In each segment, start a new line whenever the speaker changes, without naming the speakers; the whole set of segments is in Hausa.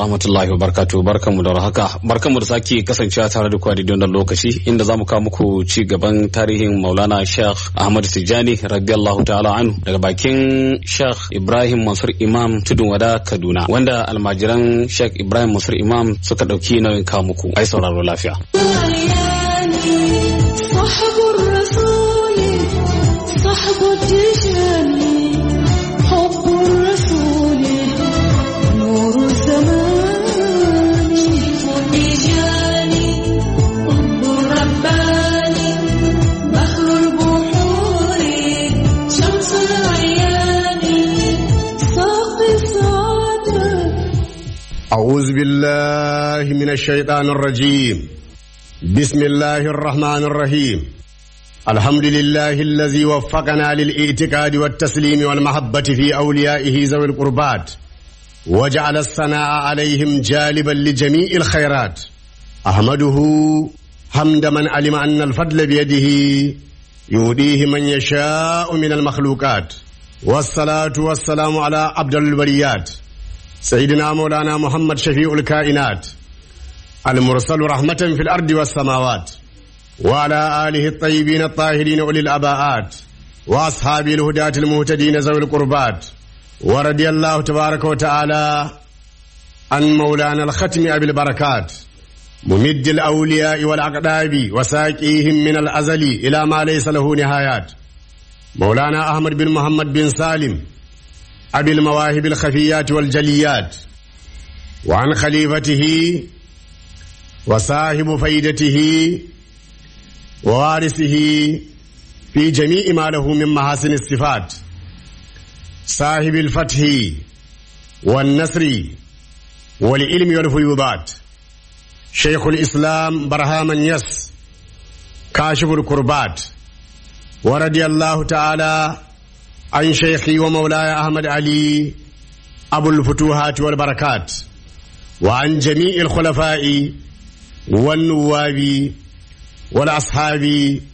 rahmatullahi wa barakatuh barkanmu da haka barkanmu da sake kasancewa tare da kuwa da lokaci inda zamu kawo muku ci gaban tarihin Maulana Sheikh Ahmad Tijani radiyallahu ta'ala anhu daga bakin Sheikh Ibrahim Mansur Imam Tudun Wada Kaduna wanda almajiran Sheikh Ibrahim Mansur Imam suka dauki nauyin kawo muku ai sauraro lafiya
صحب الرسول صحب التجاني حب الرسول نور الزمان التجاني حب الرباني بحر البحور شمس العيان ساقي السعادة
أعوذ بالله من الشيطان الرجيم بسم الله الرحمن الرحيم الحمد لله الذي وفقنا للاعتقاد والتسليم والمحبة في أوليائه ذوي القربات وجعل الثناء عليهم جالبا لجميع الخيرات أحمده حمد من علم أن الفضل بيده يهديه من يشاء من المخلوقات والصلاة والسلام على عبد البريات سيدنا مولانا محمد شفيع الكائنات المرسل رحمة في الأرض والسماوات وعلى آله الطيبين الطاهرين أولي الأباءات وأصحاب الهداة المهتدين ذوي القربات ورضي الله تبارك وتعالى عن مولانا الختم أبي البركات ممد الأولياء والأقداب وساقيهم من الأزل إلى ما ليس له نهايات مولانا أحمد بن محمد بن سالم أبي المواهب الخفيات والجليات وعن خليفته وصاحب فيدته ووارثه في جميع ما له من محاسن الصفات صاحب الفتح والنصر والعلم والفيوضات شيخ الإسلام برهام يس كاشف الكربات ورضي الله تعالى عن شيخي ومولاي أحمد علي أبو الفتوحات والبركات وعن جميع الخلفاء والنواب والأصحاب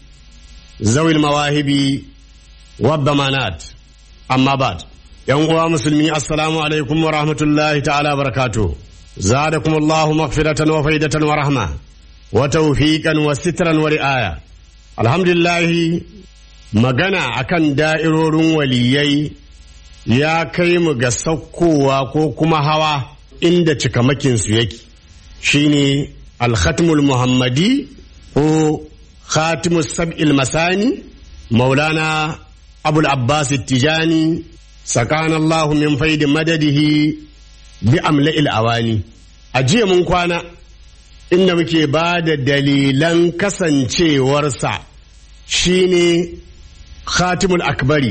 ذوي المواهب والضمانات أما بعد يوم مسلمين السلام عليكم ورحمة الله تعالى وبركاته زادكم الله مغفرة وفيدة ورحمة وتوفيقا وسترا ورعاية الحمد لله magana akan da'irorin waliyai ya kai mu ga saukowa ko kuma hawa inda cikamakinsu yake shine alkhatmul muhammadi ko khatimus sab'il masani maulana abul abbas tijani sakana allahu min faidi madadihi bi amla'il awani a jiya mun kwana inda muke ba da dalilan kasancewarsa shine khatimul akbari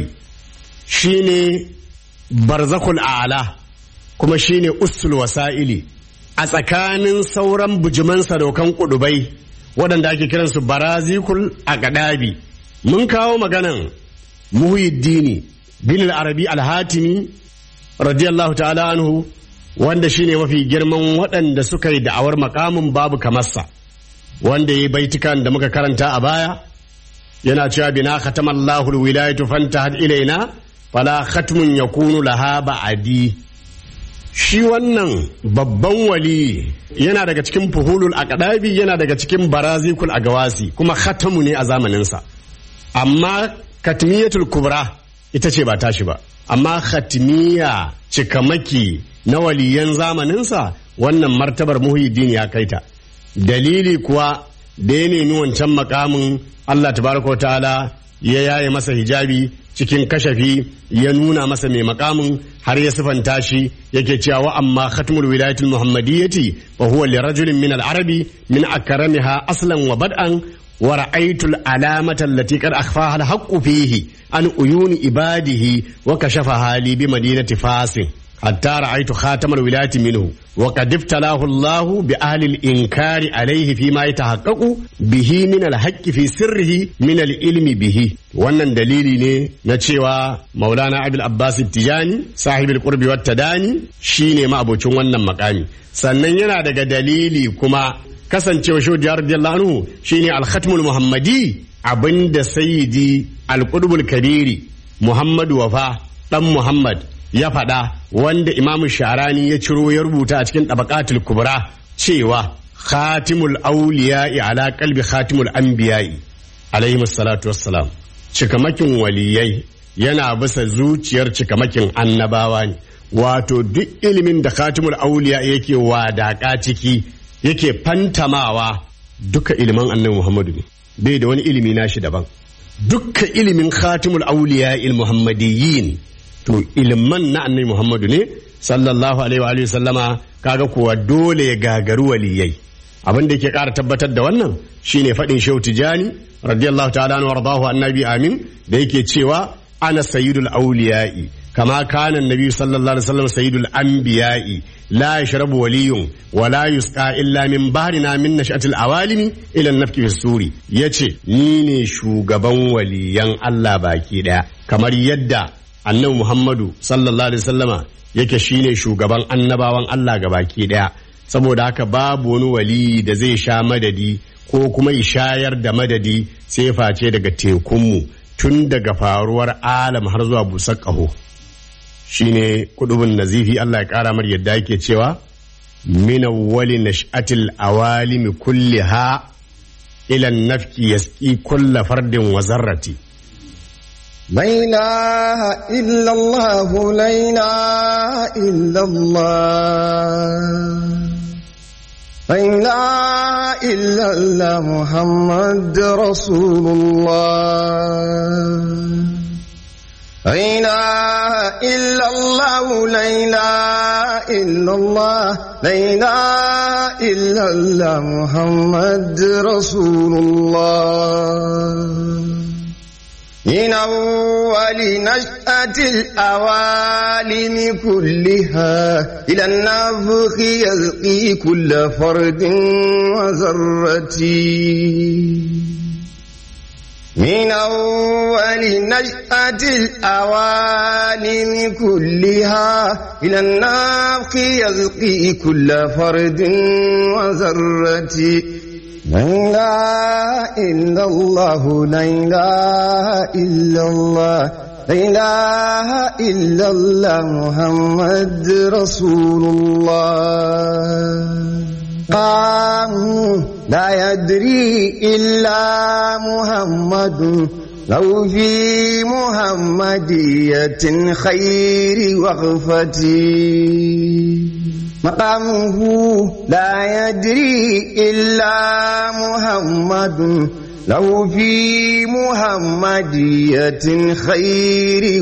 shine barzakul a'la kuma shine usul wasa'ili a tsakanin sauran bujiman sadaukan kudubai waɗanda ake kiransu barazikul aqdabi mun kawo maganan muhyiddini bin al-arabi al-hatimi radiyallahu ta'ala anhu wanda shine mafi girman waɗanda suka yi da'awar makamin babu kamarsa wanda ya yi baitukan da muka karanta a baya yana cewa bina khatama Allahu alwilayatu fantahat ilaina fala khatmun yakunu laha ba'adi shi wannan babban wali yana daga cikin fuhulul aqdabi yana daga cikin barazikul agawasi kuma khatamu ne a zamaninsa amma katmiyatul kubra ita ce ba tashi ba amma khatmiya cikamaki na waliyan zamaninsa wannan martabar muhiddin ya kaita dalili kuwa da ya nemi wancan makamin Allah tabaraka wa ta'ala ya yaye masa hijabi cikin kashafi ya nuna masa mai makamin har ya sifanta shi yake cewa wa amma khatmul wilayatul muhammadiyyati wa huwa li rajulin min al-arabi min akramiha aslan wa bad'an wa ra'aytul alamata allati qad akhfaha al-haqqu fihi an uyuni ibadihi wa kashafa hali bi madinati fasin حتى رأيت خاتم الولاية منه وقد ابتلاه الله بأهل الإنكار عليه فيما يتحقق به من الحق في سره من العلم به wannan dalili ne na cewa maulana abil abbas tijani sahibul qurbi wat tadani shine ma'abocin wannan makami sannan yana daga dalili kuma kasancewa shehu radiyallahu anhu shine al-khatmul muhammadi abinda sayyidi al-qutbul kabiri muhammadu wafa dan muhammad ya faɗa wanda imamu sharani ya ciro ya rubuta a cikin tabaqatul kubra cewa khatimul auliya'i ala qalbi khatimul anbiya'i alaihi salatu wassalam cikamakin waliyai yana bisa zuciyar cikamakin annabawa ne wato duk ilimin da khatimul auliya yake wadaka ciki yake fantamawa duka ilimin annabi muhammadu ne bai da wani ilimi nashi daban dukka ilimin khatimul auliya il muhammadiyyin to iliman na annabi muhammadu ne sallallahu alaihi wa alihi sallama kaga kuwa dole ya gagaru waliyai abin da yake ƙara tabbatar da wannan shine faɗin shehu tijani radiyallahu ta'ala anhu wardahu annabi amin da yake cewa ana sayyidul auliya'i kama kana annabi sallallahu alaihi wasallam sayyidul anbiya'i la yashrabu waliyun wa la yusqa illa min bahrina min nash'atil awalimi ila an-nafki fi suri yace ni ne shugaban waliyan Allah baki daya kamar yadda annabi Muhammadu sallallahu alaihi wasallama yake shine shugaban annabawan Allah gabaki daya saboda haka babu wani wali da zai sha madadi ko kuma ishayar da madadi sai face daga tekunmu tun daga faruwar alam har zuwa busar ƙaho shine kudubin nazifi Allah ya ƙara mar yadda yake cewa min awwali nash'atil awalimi kulliha ila nafki yasqi kulla fardin wa zarrati
لا إله إلا الله لا إله إلا الله لا إله إلا الله محمد رسول الله لا إله إلا الله لا إله إلا الله لا إله إلا الله محمد رسول الله من أول نشأة الأوالم كلها إلى النفخ يلقي كل فرد وذرة من أول نشأة الأوالم كلها إلى النفخ يلقي كل فرد وذرة لا إله إلا الله لا إله إلا الله لا إله إلا الله محمد رسول الله قام لا يدري إلا محمد لو في محمدية خير وغفتي مقامه لا يدري إلا محمد له في محمدية خير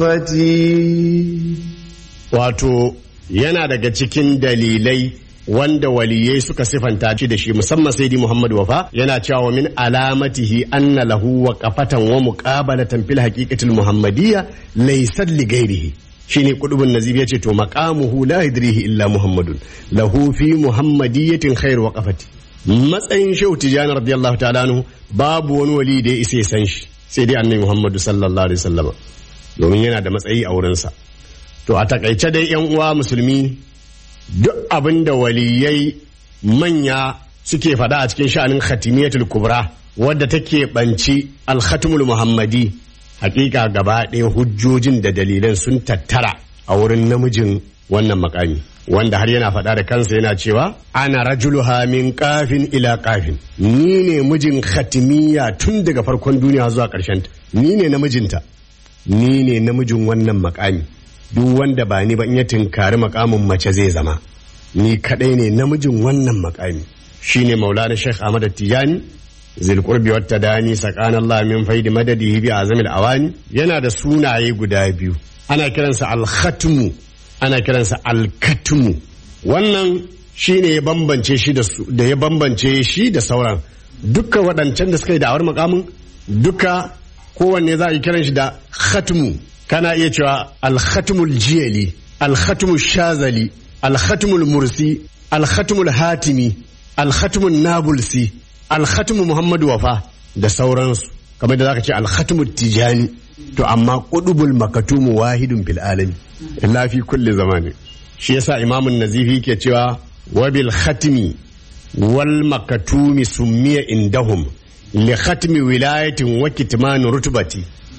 وقفتي
wato yana daga cikin dalilai wanda waliyai suka sifanta shi da shi musamman sai di Muhammad Wafa yana cewa min alamatihi anna lahu wa qafatan wa muqabalatan fil haqiqatil muhammadiyya laysa li ghairihi shine kudubun nazib yace to maqamuhu la yadrihi illa muhammadun lahu fi muhammadiyatin khair wa qafati matsayin shehu tijani radiyallahu ta'ala anhu babu wani wali da ya isa ya san shi sai dai annabi muhammadu sallallahu alaihi wasallam domin yana da matsayi a wurinsa to a takaice dai yan uwa musulmi duk abin da waliyai manya suke faɗa a cikin sha'anin khatimiyatul kubra wadda take banci al-khatimul muhammadi hakika gaba ɗaya hujjojin da dalilan sun tattara a wurin namijin wannan makami wanda har yana faɗa da kansa yana cewa ana rajuluha min kafin ila kafin ni ne mijin khatimiya tun daga farkon duniya zuwa ƙarshen ta ni ne namijinta ni ne namijin wannan makami duk wanda ba ni ba in ya tinkari makamin mace zai zama ni kadai ne namijin wannan makami shine maulana sheikh ahmad tijani zilkurbi wata dani tsakanin Allah min faidi madadihi bi azamil awani yana da sunaye guda biyu ana kiransa alkhatmu ana kiransa alkatmu wannan shine ya bambance shi da su da ya bambance shi da sauran duka waɗancan da suka yi da'awar makamin duka kowanne za a yi kiran shi da khatmu kana iya cewa alkhatmul jiyali alkhatmul shazali alkhatmul mursi alkhatmul hatimi alkhatmul nabulsi alkhatimu muhammadu wafa da sauransu kamar da zaka ce alkhatimu tijani to amma qudubul makatumu wahidun fil alami illa fi kulli zamani shi yasa imamun nazifi ke cewa wa bil khatmi wal makatumi summiya indahum li khatmi wilayatin wa kitman rutbati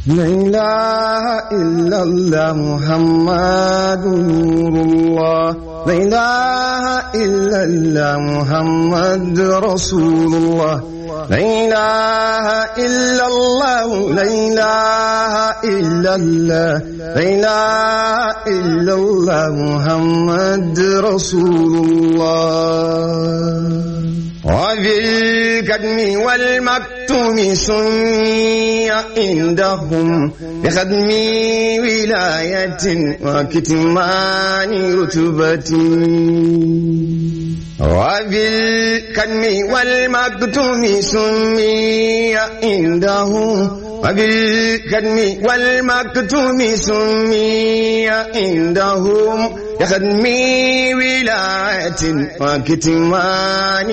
لا إله إلا الله محمد نور الله لا إله إلا الله محمد رسول الله لا إله إلا الله لا إله إلا الله لا إله إلا الله محمد رسول الله وبالكدم والمكتوم سمي عندهم بخدم ولاية وكتمان رتبة وبالكدم والمكتوم سمي عندهم وبالكدم والمكتوم سمي عندهم يخدم ولاية وكتمان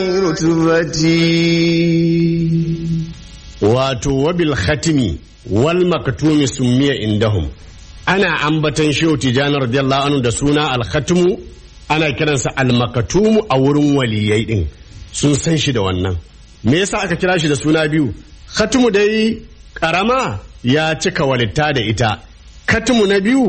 رتبتي
wato wabil khatimi wal maktumi summiya indahum ana ambatan shehu tijani radiyallahu anhu da suna al khatimu ana kiransa al maktumu a wurin waliyai din sun san shi da wannan me yasa aka kira shi da suna biyu khatimu dai karama ya cika walitta da ita khatimu na biyu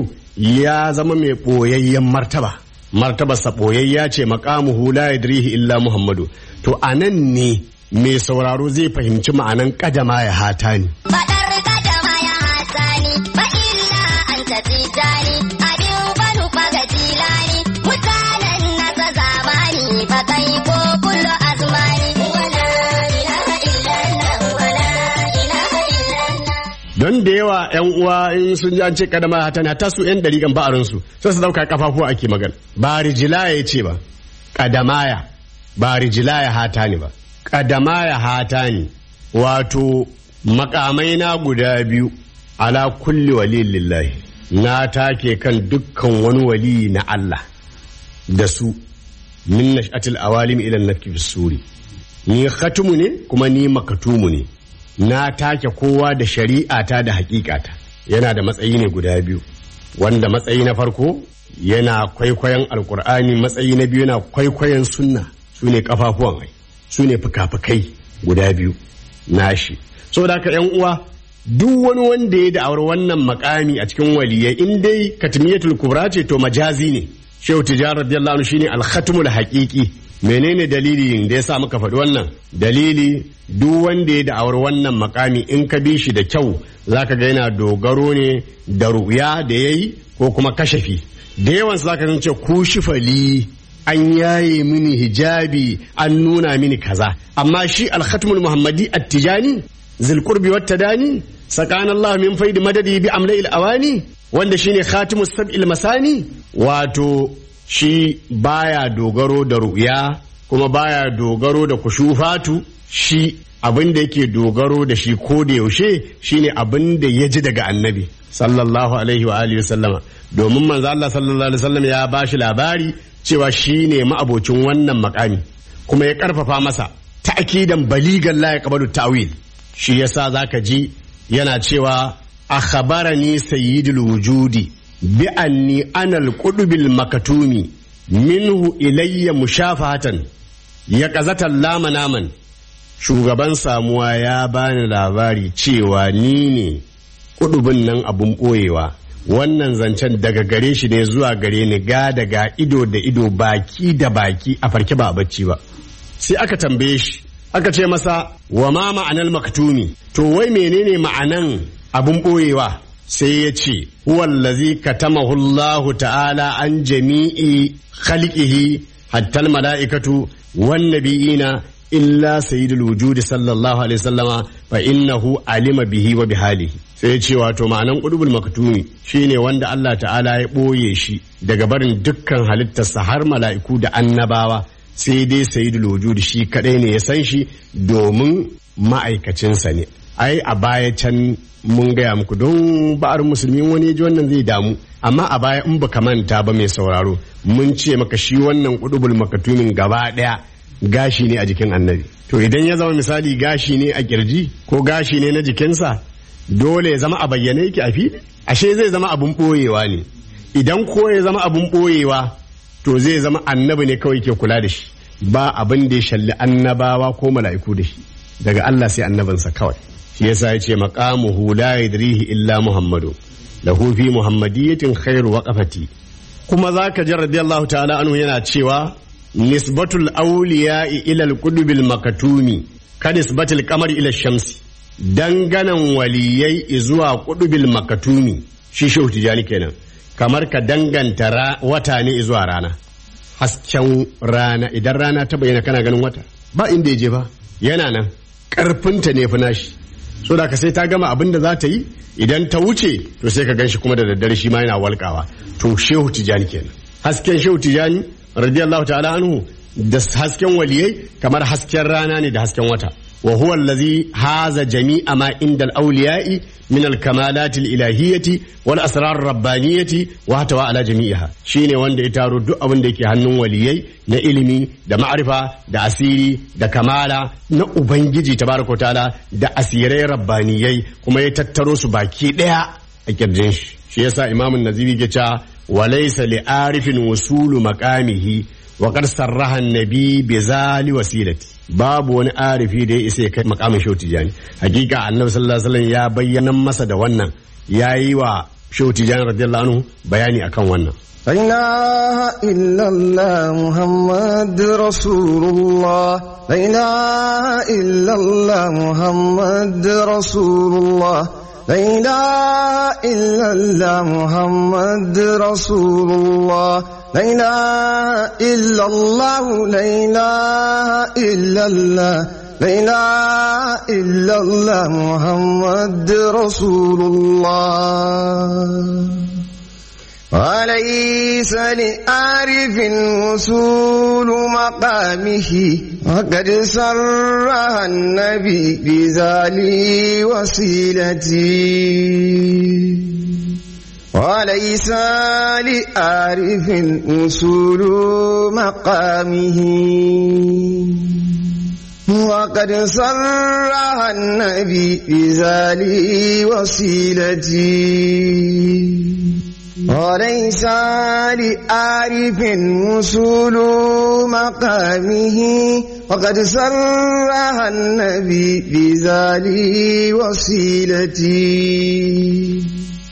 ya zama mai boyayyen martaba martabarsa boyayya ce maqamuhu la yadrihi illa muhammadu to anan ne mai sauraro zai fahimci ma'anan kadama ya hata ni.
Faɗar kadama ya hasani, ba illa an tafi jani, abin banu faga jilani, mutanen nasa zamani, ba kai ko kullu azmani. Wala ilaha illallah, wala ilaha illallah.
Don da yawa 'yan uwa in sun ji an ce kadama ya hata ni ta su 'yan dariƙan ba'arinsu sai su dauka kafafuwa ake magana. Ba rijilaya ya ce ba, kadamaya ba rijilaya hata ni ba. Kadamaya hata ni wato makamai na guda biyu ala kulli waliyin lillahi na take kan dukkan wani wali na Allah da su min nash'atil awalim ila nafki bis suri ni khatumu ne kuma ni makatumu ne na take kowa da shari'ata da hakikata yana da matsayi ne guda biyu wanda matsayi na farko yana kwaikwayon alkur'ani matsayi na biyu yana kwaikwayon sunna su ne kafafuwan ai su ne fuka-fukai guda biyu nashi saboda haka yan uwa duk wani wanda ya da'awar wannan makami a cikin waliyai in dai katmiyatul kubra ce to majazi ne shehu tijar radiyallahu anhu shine al-khatmul haqiqi menene dalili da yasa muka faɗi wannan dalili duk wanda ya da'awar wannan makami in ka bi shi da kyau zaka ga yana dogaro ne da ruya da yayi ko kuma kashafi da yawan zaka ga ce ku shifali an yaye mini hijabi an nuna mini kaza amma shi al-khatmul muhammadi at-tijani zilkurbi wata dani sakan Allah min faidi madadi bi amla'il awani wanda shine khatimus sab'il masani wato shi baya dogaro da ru'ya kuma baya dogaro da kushufatu shi abin da yake dogaro da shi ko da yaushe shine abin da ya ji daga annabi sallallahu alaihi wa alihi sallama domin manzo Allah sallallahu alaihi wasallam ya bashi labari cewa shine ma'abocin wannan makami kuma ya karfafa masa ta'kidan baligan la yaqbalu ta'wil shi yasa zaka ji yana cewa akhbarani sayyidul wujudi bi anni ana al-qudbil makatumi minhu ilayya mushafatan ya qazatan lama naman shugaban samuwa ya bani labari cewa ni ne kudubin nan abun boyewa wannan zancen daga gare shi ne zuwa gare ni ga daga ido da ido baki da baki a farke ba a bacci ba sai aka tambaye shi aka ce masa wa ma ma'anar maktumi to wai menene ma'anan abun boyewa sai ya ce huwallazi katamahu Allah ta'ala an jami'i khalqihi hatta mala'ikatu wan nabiyina illa sayyidul wujudi sallallahu alaihi wasallama fa innahu alima bihi wa bihalihi sai ya ce wato ma'anan qudubul maktumi shine wanda Allah ta'ala ya boye shi daga barin dukkan halittarsa har mala'iku da annabawa sai dai sayidul wujud shi kadai ne ya san shi domin ma'aikacinsa ne ai a baya can mun gaya muku don ba'ar musulmi wani ji wannan zai damu amma a baya in baka manta ba mai sauraro mun ce maka shi wannan kudubul makatumin gaba daya gashi ne a jikin annabi to idan ya zama misali gashi ne a kirji ko gashi ne na jikinsa dole ya zama a bayyane yake a fili ashe zai zama abun boyewa ne idan ko ya zama abun boyewa to zai zama annabi ne kawai ke kula da shi ba abin da ya shalli annabawa ko mala'iku da shi daga Allah sai annabinsa kawai shi yasa ya ce maqamuhu la yadrihi illa muhammadu lahu fi muhammadiyatin khairu waqafati kuma zaka ji radiyallahu ta'ala anhu yana cewa nisbatul awliya'i ila al-qudbil makatumi ka nisbatul qamari ila shamsi danganan waliyai zuwa qudbil makatumi shi shehu tijani kenan kamar ka danganta ra- wata ne zuwa rana hasken rana idan rana ta bayyana kana ganin wata ba inda ya je ba yana nan karfinta ne fi nashi so da ka sai ta gama abin da za ta yi idan ta wuce to sai ka ganshi kuma da daddare shi ma yana walkawa to shehu tijani kenan hasken shehu tijani radiyallahu ta'ala anhu da hasken waliyai kamar hasken rana ne da hasken wata wa huwa allazi haza jami'a ma inda al-awliya'i min al-kamalat al-ilahiyyati wal asrar ar-rabbaniyati wa hatawa ala jami'iha shine wanda ya taro duk abin da yake hannun waliyai na ilimi da ma'arifa da asiri da kamala na ubangiji tabaraka ta'ala da asirai rabbaniyai kuma ya tattaro su baki daya a kirjin shi shi yasa imamun nazibi ke cewa walaysa li arifin wusulu maqamihi wa qad sarraha an-nabi bi zali wasilati babu wani arifi da ya isa ya kai makamin shehu tijani hakika annabi sallallahu alaihi wasallam ya bayyana masa da wannan yayi wa shehu tijani radiyallahu anhu bayani akan wannan
لا إله إلا الله محمد رسول الله لا إله إلا الله محمد رسول الله لا إله إلا الله محمد رسول الله لا إله إلا الله لا إله إلا الله لا إله إلا الله محمد رسول الله وليس لآرف وصول مقامه وقد سرها النبي بذلي وسيلتي وليس لآرف وصول مقامه وقد سرها النبي بذلي وسيلتي وليس لآرف وصول مقامه وقد سرها النبي بذلك وسيلتي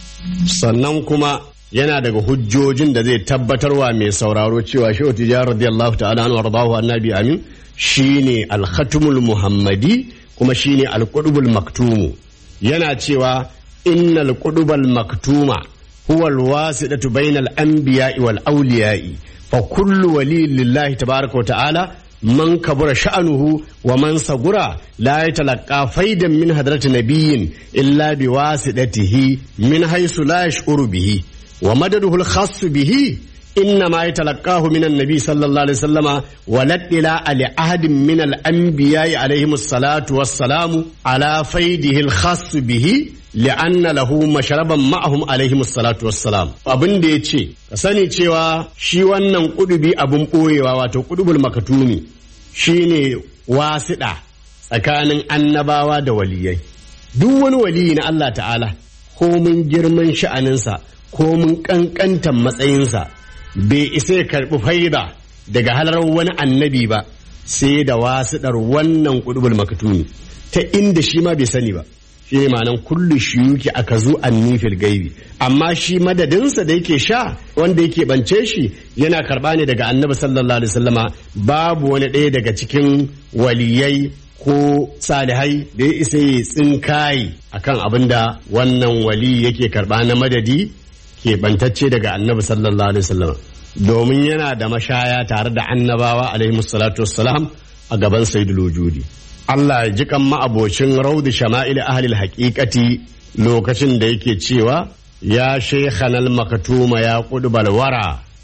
sannan kuma yana daga hujjojin da zai tabbatarwa mai sauraro cewa shehu tijjar radiyallahu ta'ala anhu wardahu annabi amin shine al-khatumul muhammadi kuma shine al-qutbul maktumu yana cewa innal qutbal maktuma huwa al-wasidatu bainal anbiya'i wal awliya'i fa kullu wali lillahi tabaaraka wa ta'ala man kabura sha'anuhu wa man sagura la yatalaqqa faidan min hadrati nabiyyin illa biwasidatihi min haythu la yash'uru bihi wa madaduhu al-khass bihi إنما يتلقاه من النبي صلى الله عليه وسلم ولدلا لأحد من الأنبياء عليهم الصلاة والسلام على فيده الخاص به لأن له مشربا معهم عليهم الصلاة والسلام abin da ya ce ka sani cewa shi wannan kudubi abin ɓoyewa wato kudubul makatumi shine wasiɗa tsakanin annabawa da waliyai duk wani waliyi na Allah ta'ala ko mun girman sha'aninsa ko mun ƙanƙantan matsayinsa bai isa ya karɓi faida daga halar wani annabi ba sai da wasiɗar wannan kudubul makatumi ta inda shi ma bai sani ba shi ne ma'anan kullu shiyuki aka zo annifil gaibi amma shi madadinsa da yake sha wanda yake bance shi yana karɓa ne daga annabi sallallahu alaihi wasallama babu wani ɗaya daga cikin waliyai ko salihai da ya isa ya tsinkayi akan abin da wannan wali yake karɓa na madadi keɓantacce daga annabi sallallahu alaihi wasallam domin yana da mashaya tare da annabawa alaihi salatu wassalam a gaban sayyidul wujudi Allah ya ji kan ma'abocin raudu shama'il ahlil haqiqati lokacin da yake cewa ya shaykhanal makatuma ya qudbal wara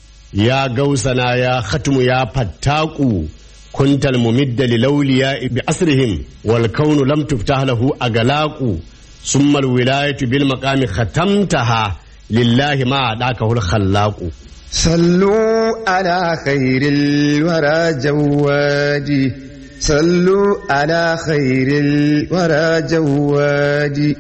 ya gausana ya khatmu ya fattaku kuntal mumidda lilawliya bi asrihim wal kaunu lam tuftah lahu agalaqu summa al wilayatu bil maqami khatamtaha lillahi ma adakahul khallaqu
صلوا على خير الورى جوادي صلوا على خير الورى جوادي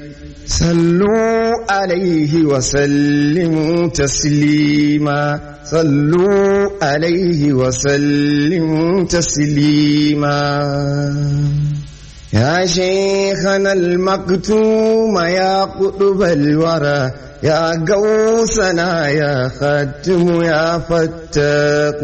صلوا عليه وسلموا تسليما صلوا عليه وسلموا تسليما يا شيخنا المكتوم يا قطب الورى يا قوسنا يا ختم يا فتاق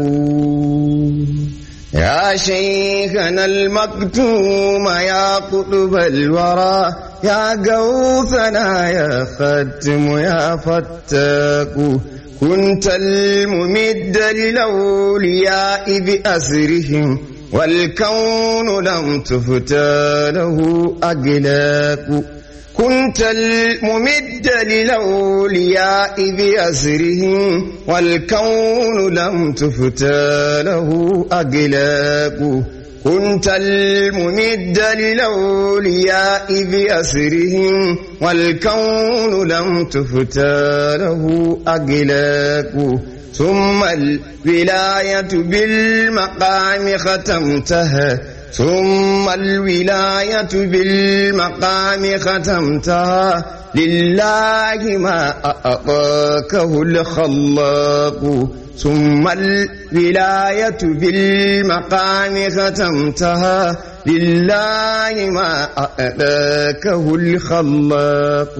يا شيخنا المكتوم يا قطب الورى يا قوسنا يا ختم يا فتاق كنت الممد للأولياء بأسرهم والكون لم تفتى له أقلاق كنت الممد للأولياء بأسرهم والكون لم تفتى له أقلاق كنت الممد للأولياء بأسرهم والكون لم تفتى له أقلاق ثم الولاية بالمقام ختمتها ثم الولاية بالمقام ختمتها لله ما أعطاكه الخلاق ثم الولاية بالمقام ختمتها لله ما أعطاكه الخلاق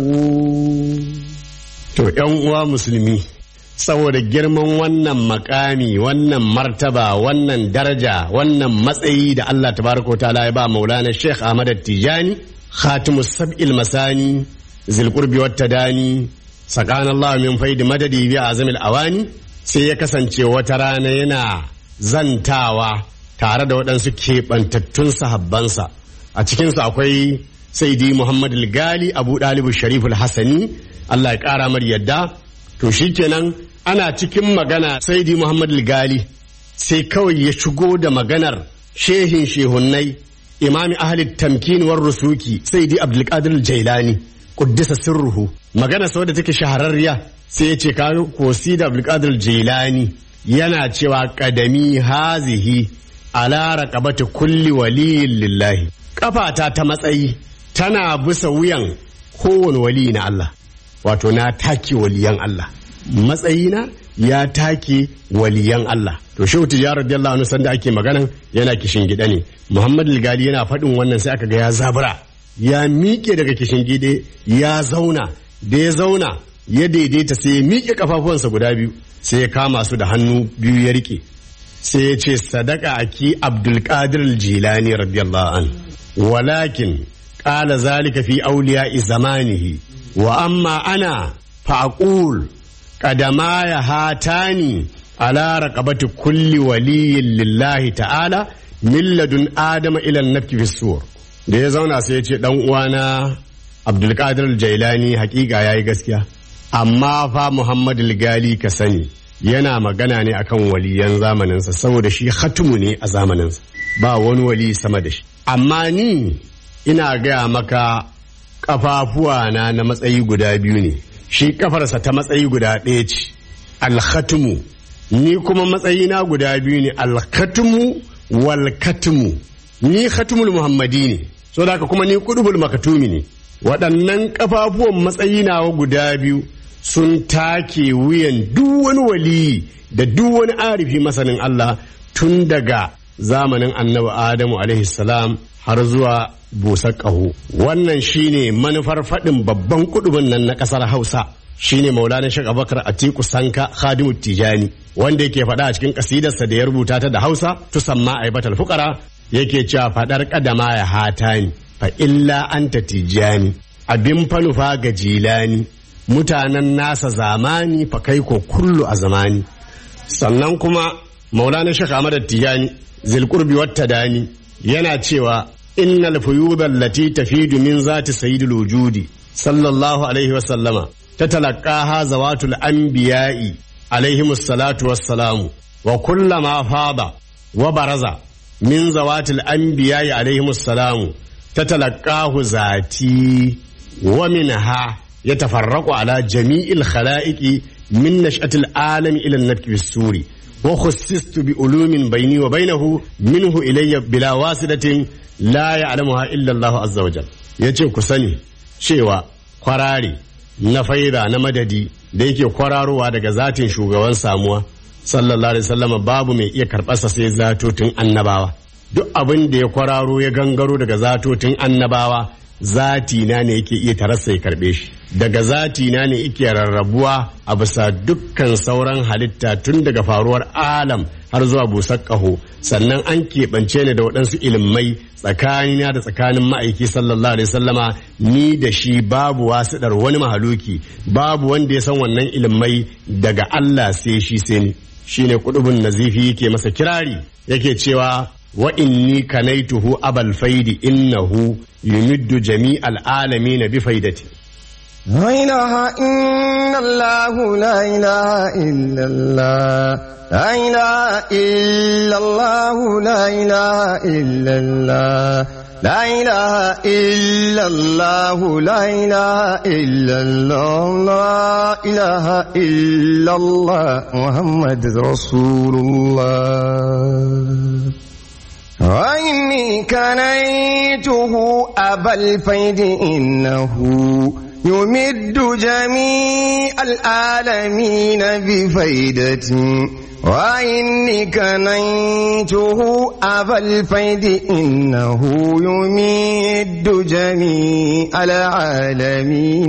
To, ‘yan uwa musulmi, saboda girman wannan makami, wannan martaba, wannan daraja, wannan matsayi da Allah tabaraka ta'ala ya ba maulana Sheikh Ahmad Tijani, khatimus sab'il masani, zilqurbi wata dani, sakan Allah min faidi madadi bi azamil awani, sai ya kasance wata rana yana zantawa tare da waɗansu keɓantattun sahabbansa. A cikinsu akwai Saidi Muhammad Gali Abu Ɗalibu Shariful Hassani, Allah ya ƙara mar yadda to shikenan ana cikin magana saidi Muhammad Gali sai kawai ya shigo da maganar shehin shehunnai imami ahli tamkin war rusuki saidi Abdulkadir Jailani kuddisa sirruhu magana sau da take shahararriya sai ya ce kayo kosi da Abdulkadir Jailani yana cewa kadami hazihi ala raqabati kulli waliyin lillahi kafata ta matsayi tana bisa wuyan kowane wali na Allah wato na take waliyan Allah matsayina ya take waliyan Allah to shehu tijjar radiyallahu anhu sanda ake maganan yana kishin gida ne Muhammad Gali yana faɗin wannan sai aka ga ya zabura ya miƙe daga kishin gide ya zauna da ya zauna ya daidaita sai ya miƙe kafafuwansa guda biyu sai ya kama su da hannu biyu ya rike sai ya ce sadaka aki Abdulkadir Jilani radiyallahu an walakin qala zalika fi awliya zamanihi wa amma ana faqul qadama ya hatani ala raqabati kulli waliyyin lillahi ta'ala min ladun adama ila an-nafki fi sur da ya zauna sai ya ce dan uwana Abdulkadir Jailani hakika yayi gaskiya amma fa Muhammad Gali ka sani yana magana ne akan waliyan zamaninsa saboda shi khatumu ne a zamaninsa ba wani wali sama da shi amma ni ina gaya maka kafafuwa na na matsayi guda biyu ne shi kafarsa ta matsayi guda ɗaya ce alkhatumu ni kuma matsayina guda biyu ne alkhatumu wal katumu ni khatumul muhammadi ne so da kuma ni kudubul makatumi ne waɗannan kafafuwan matsayi nawa guda biyu sun take wuyan duk wani waliyi da duk wani arifi masanin Allah tun daga zamanin annabi Adamu alaihi salam har zuwa busar ƙaho. Wannan shine manufar faɗin babban kudubin nan na ƙasar Hausa. shine Maulana Sheikh Abubakar Atiku Sanka Khadimu Tijani wanda yake faɗa a cikin kasidarsa da ya rubuta ta da Hausa tusamma aibatal fuqara yake cewa faɗar kadama ya hatani fa illa anta tijani abin fanufa ga jilani mutanen nasa zamani fa kai ko kullu a zamani sannan kuma maulana shek ahmad tijani zilqurbi wata dani yana cewa innal fuyuda allati tafidu min zati sayyidil wujudi sallallahu alaihi wasallama tatalaqaha zawatul anbiya'i alaihimus salatu wassalamu wa kullama fada wa baraza min zawatil anbiya'i alaihimus salamu tatalaqahu zati wa minha يتفرق على جميع الخلائق من نشأة العالم إلى النفك في السور وخصصت بعلوم بيني وبينه منه إلي بلا واسطة لا يعلمها إلا الله عز وجل yace ku sani cewa kwarari na faida na madadi da yake kwararowa daga zatin shugaban samuwa sallallahu alaihi wasallam babu mai iya karɓarsa sai zatotin annabawa duk abin da ya kwararo ya gangaro daga zatotin annabawa zati na ne yake iya tarasa ya karbe shi daga zati na ne yake rarrabuwa a bisa dukkan sauran halitta tun daga faruwar alam har zuwa busar ƙaho sannan an keɓance ni da waɗansu ilimai tsakanina da tsakanin ma'aiki sallallahu alaihi sallama ni da shi babu wasiɗar wani mahaluki babu wanda ya san wannan ilimai daga Allah sai shi sai ni shine kudubun nazifi yake masa kirari yake cewa wa inni kanaituhu abal faidi innahu yumiddu jami'al alamin bi faidati
لا إله إلا الله لا إله إلا الله لا إله إلا الله لا إله إلا الله لا إله إلا الله لا إله إلا الله لا إله إلا الله محمد رسول الله وإني كنيته أبا الفيد إنه يمد جميع العالمين بفيدتي وإني كنيته أبا الفيد إنه يمد جميع العالمين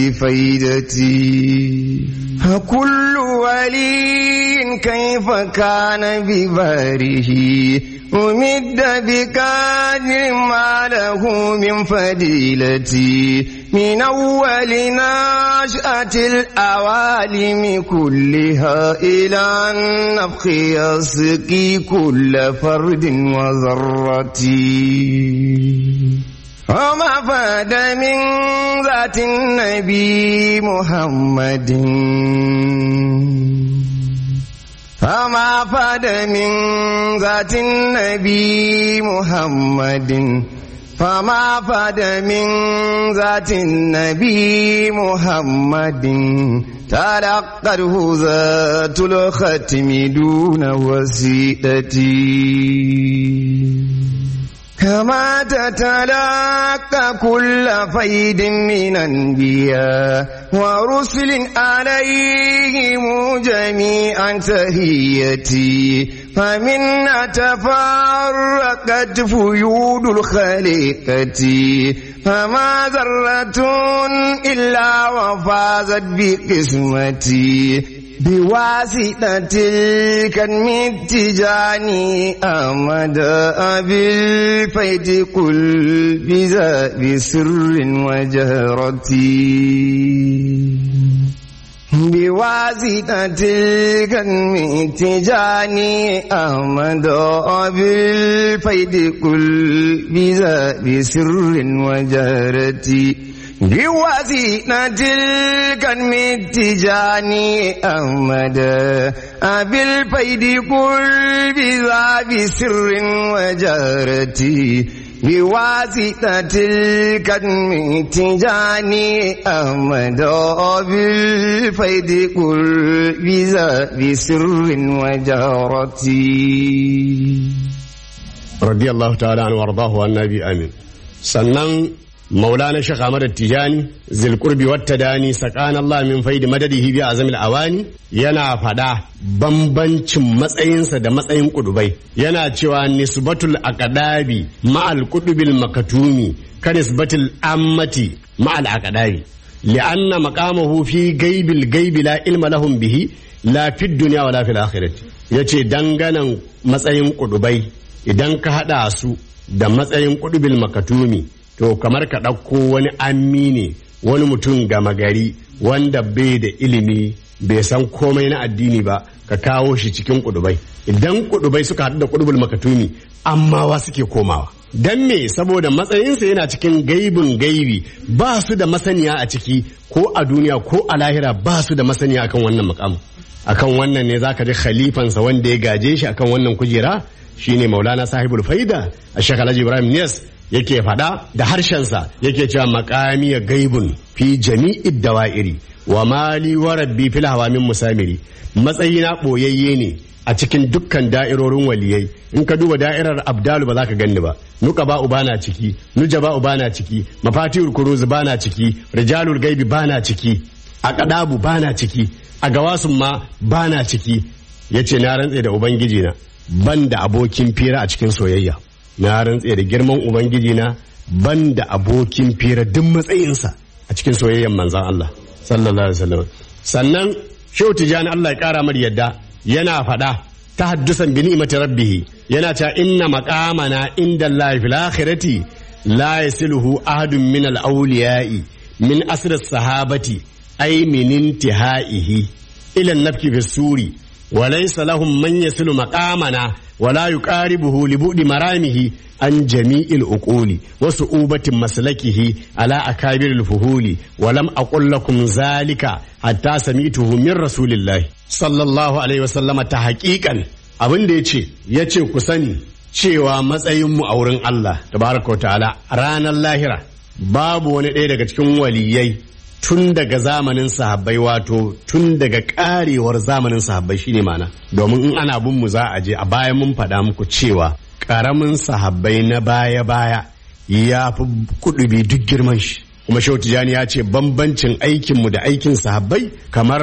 بفيدتي فكل ولي كيف كان بباره أمد بكادر ما له من فديلتي من أول نشأة الأوالم كلها إلى النفخ يسقي كل فرد وذرتي وما فاد من ذات النبي محمد فما فاد من ذات النبي محمد فما فاد من ذات النبي محمد تلقته ذات الختم دون وسيلتي كما تتلقى كل فيد من أنبياء ورسل عليهم جميعا تهيتي فمن تفرقت فيود الخليقة فما ذرة إلا وفازت بقسمتي بواسطة الكلم التجاني أمد بالفيد كل بذا بسر وجهرتي بواسطة الكلم التجاني أمد بالفيد كل بذا بسر وجهرتي بواسطة الكلم التجاني أمد بالفيد كل بذا بسر وجهرتي بواسطة الكلم التجاني أمد بالفيد كل بذا بسر وجهرتي
رضي الله تعالى عنه وارضاه والنبي امين sannan maulana shekh ahmad tijani zilkurbi wata dani sakan allah min faidi madadihi bi azamil awani yana fada bambancin matsayinsa da matsayin kudubai yana cewa nisbatul aqdabi ma'al kudubil makatumi ka nisbatul ammati ma'al aqdabi li'anna maqamahu fi gaibil gaibi la ilma lahum bihi la fid dunya wala fil akhirati yace danganan matsayin kudubai idan ka hada su da matsayin kudubil makatumi to kamar ka ɗauko wani ammi ne wani mutum gama gari wanda bai da ilimi bai san komai na addini ba ka kawo shi cikin kudubai idan kudubai suka haɗu da kudubul makatumi ammawa suke komawa dan me saboda matsayinsa yana cikin gaibin gaibi ba su da masaniya a ciki ko a duniya ko a lahira ba su da masaniya akan wannan makamu akan wannan ne zaka ji khalifansa wanda ya gaje shi akan wannan kujera shine maulana sahibul faida a shekalaji ibrahim niyas yake faɗa da harshensa yake cewa makami ya gaibun fi jami'id dawa'iri wa mali wa rabbi fil hawamin musamiri matsayina ɓoyayye ne a cikin dukkan da'irorin waliyai in ka duba da'irar abdalu ba za ka ganni ba nuka ba uba na ciki nuja ba uba na ciki mafatihul kuruz ba na ciki rijalul gaibi ba na ciki a kadabu ba na ciki a gawasun ma bana ciki ya ce na rantse da ubangiji na ban da abokin fira a cikin soyayya na rantse da girman ubangiji na ban da abokin fira duk matsayinsa a cikin soyayyen manzan Allah sallallahu alaihi wasallam sannan shehu tijani Allah ya kara mar yadda yana faɗa ta haddusan bi ni'mati rabbih yana cewa inna maqamana inda Allah fil akhirati la yasiluhu ahadun min al awliya'i min asr sahabati ay min intihaihi ila an-nafki fi suri wa laysa lahum man yasilu maqamana ولا يقاربه لبعد مرامه عن جميع العقول وصعوبة مسلكه على أكابر الفهول ولم أقل لكم ذلك حتى سمعته من رسول الله صلى الله عليه وسلم تحقيقا abin da ya ce ya ce ku sani cewa matsayinmu a wurin Allah tabaraka wa ta'ala ranar lahira babu wani ɗaya daga cikin waliyai tun daga zamanin sahabbai wato tun daga karewar zamanin sahabbai shine mana domin in ana bin mu za a je a baya mun faɗa muku cewa ƙaramin sahabbai na baya baya ya fi kudubi duk girman shi kuma shehu tijani ya ce bambancin aikinmu da aikin sahabbai kamar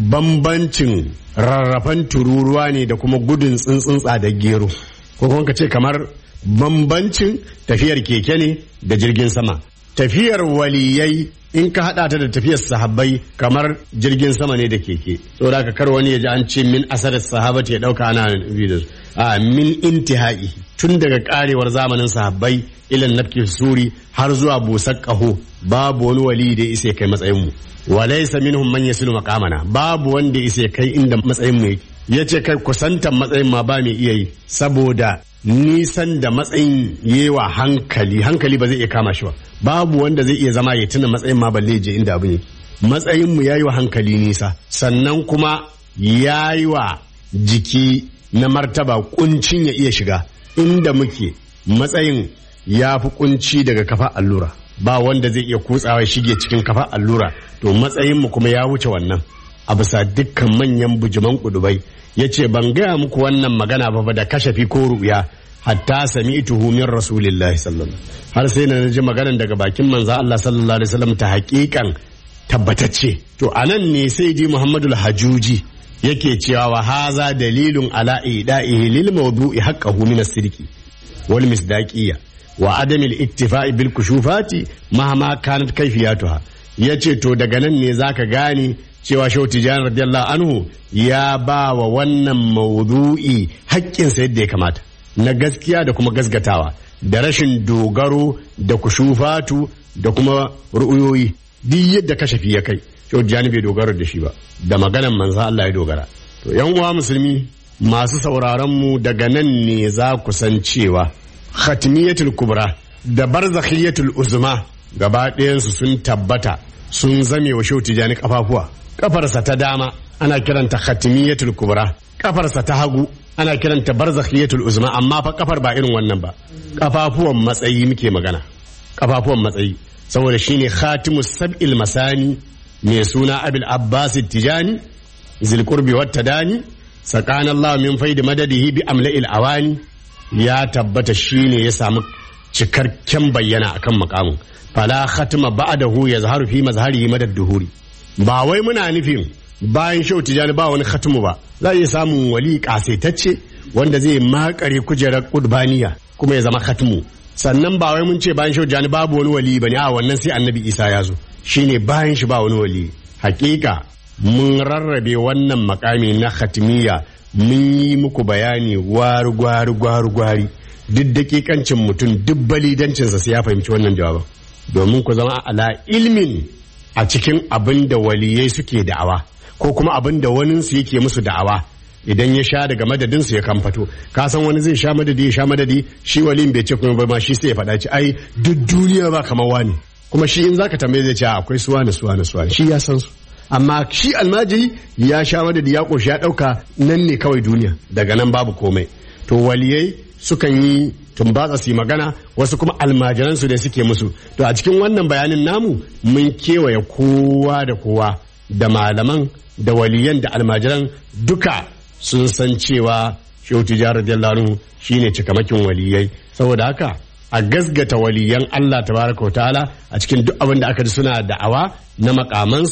bambancin rarrafan tururuwa ne da kuma gudun tsuntsuntsa da gero ko kuma ka ce kamar bambancin tafiyar keke ne da jirgin sama tafiyar waliyai in ka hada ta da tafiyar sahabbai kamar jirgin sama ne da keke saboda ka kar wani ya ji an ce min asarar sahabati ya dauka ana nufi da su a min intihai tun daga karewar zamanin sahabbai ilan nafki suri har zuwa busar kaho babu wani wali da ya isa kai matsayin mu walaysa minhum man yasilu maqamana babu wanda ya isa kai inda matsayin mu yake yace kai kusantan matsayin ma ba mai iya yi saboda nisan da matsayin yewa hankali hankali ba zai iya kama shi ba babu wanda zai iya zama ya tuna matsayin ma balle je inda abin yake matsayin mu yayi wa hankali nisa sannan kuma yayi wa jiki na martaba kuncin ya iya shiga inda muke matsayin ya fi kunci daga kafa allura ba wanda zai iya kutsawa shige cikin kafa allura to matsayin mu kuma ya wuce wannan a bisa dukkan manyan bujuman kudubai ya ce ban gaya muku wannan magana ba da kashafi ko ruya hatta sami min rasulillahi sallallahu har sai na ji maganan daga bakin manzo Allah sallallahu alaihi wasallam ta haƙiƙan tabbatacce to anan ne sai ji Muhammadul Hajuji yake cewa wa haza dalilun ala ida'ihi lil mawdu'i haqqahu min as-sidqi wal misdaqiyya wa adam al-ittifa'i bil kushufati mahama kanat kayfiyatuha yace to daga nan ne zaka gane cewa Shehu Tijjani radiyallahu anhu ya ba wa wannan maudu'i haƙƙinsa yadda ya kamata na gaskiya da kuma gasgatawa da rashin dogaro da kushufatu da kuma ru'uyoyi duk yadda kashafi ya kai Shehu Tijjani bai dogara da shi ba da maganan manzo Allah ya dogara to yan uwa musulmi masu sauraron mu daga nan ne za ku san cewa khatmiyatul kubra da barzakhiyatul uzma gaba ɗayansu sun tabbata sun zame wa Shehu Tijjani kafafuwa kafarsa ta dama ana kiranta khatimiyatul kubra kafarsa ta hagu ana kiranta barzakhiyatul uzma amma fa kafar ba irin wannan ba kafafuwan matsayi muke magana kafafuwan matsayi saboda shine khatimus sab'il masani mai suna abil abbas tijani zil qurbi wat tadani sakana allah min faidi madadihi bi amla'il awani ya tabbata shine ya samu cikakken bayyana akan makamin fala khatima ba'dahu yazharu fi mazharihi madad duhuri ba wai muna nufin bayan shau tijani ba wani khatumu ba za a iya samun wali kasaitacce wanda zai makare kujerar kudbaniya kuma ya zama khatumu sannan ba wai mun ce bayan shau tijani babu wani wali bane a wannan sai annabi isa ya zo shine bayan shi ba wani wali hakika mun rarrabe wannan makami na khatmiya mun yi muku bayani gwari gwari gwari gwari duk dakikancin mutum duk balidancinsa sai ya fahimci wannan jawaban domin ku zama ala ilmin a cikin abin da waliyai suke da'awa ko kuma abin da waninsu yake musu da'awa idan ya sha daga madadinsu ya kamfato ka san wani zai sha madadi ya sha madadi shi walin bai ce kuma ba ma shi sai ya faɗa ci ai duk duniya ba kamar wani kuma shi in zaka tambaye zai ce akwai suwa na suwa na suwa shi ya san su amma shi almajiri ya sha madadi ya koshi ya ɗauka nan ne kawai duniya daga nan babu komai to waliyai sukan yi tumbatsa su yi magana wasu kuma almajiransu da suke musu to a cikin wannan bayanin namu mun kewaye kowa da kowa da malaman da waliyan da almajiran duka sun san cewa shehu tijjar radiyallahu anhu shine cikamakin waliyai saboda haka a gasgata waliyan Allah tabaraka wa ta'ala a cikin duk abin da aka ji suna da'awa na makamansu